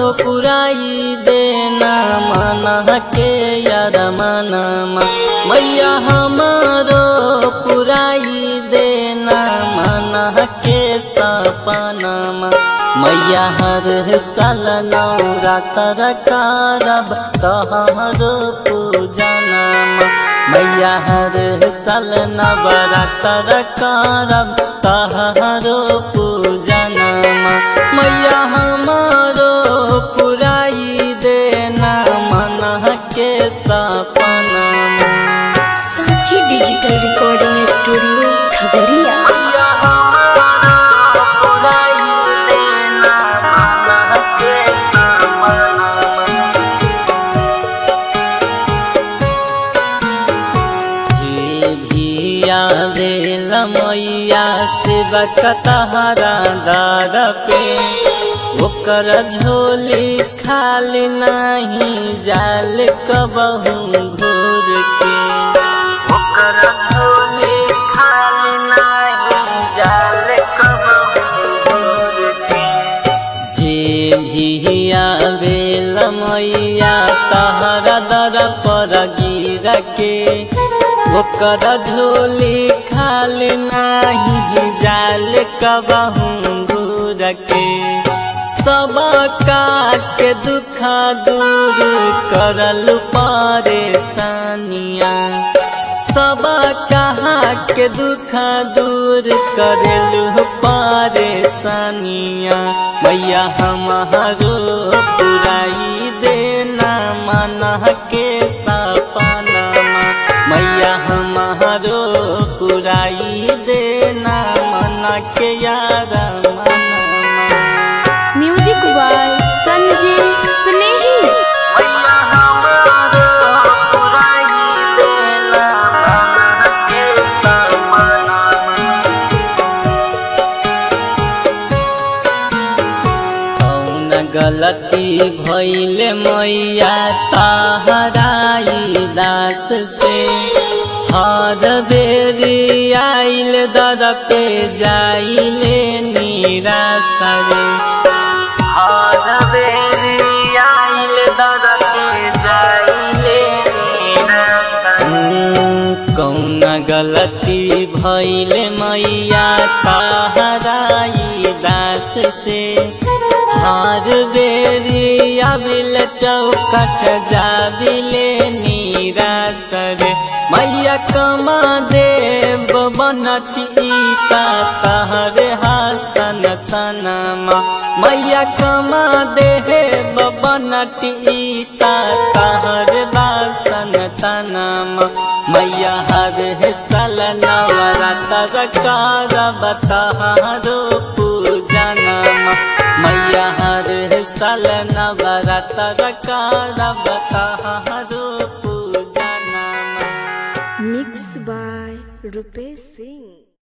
पुराई देना मन के यार मनमा मैया हमारो पुराई देना मन के सपनमा मैया हर साल नवरात्र करब तोहरो पूजनमा मैया हर साल नवरात्र करब तोहरो पूजनमा मैया हमारो पुराई देना मन के सपनमा साची डिजिटल रिकॉर्डिंग स्टूडियो खगड़िया मैया हमारो पुराई देना मन के सपनमा जे भी आवेल मैया सेवा कतहरा दार पे ओकर झोली खाली नाही जाल कबहू घोर के ओकर झोली खाली नाही जाल कबहू घोर के जे भी आवेल मैया तहरा दर पर गिर के ओकर झोली खाली नाही जाल कबहू घूर के सब के दुख दूर करल परेशानिया सब कहाँ के दुख दूर करेलु परेशानिया मैया हमारो पुराई देना मन के सपनमा मैया हमारो पुराई देना मन के यार मनमा म्यूजिक बाय संजय स्नेही मैया हमारो पुराई देना मन के सपनमा कौन गलती भैल मैया तहराई दास से हर बेरी आइल दर पे जाइले निराशा रे हर बेरी आइल दर पे जाइले निराशा कौन गलती भैल मैया तहराई दास से हार बेरी अबिल चौकट जाबिले निरासर मैया कमा देव बनटीता तहर हासन तनमा मैया कमा देव बनटीता तहर बासन तनमा मैया हर साल नवरात्र करब तहारो पूजनमा मैया हर साल नवरात्र करब तहारो पूजनमा मिक्स बाय रुपेश सिंह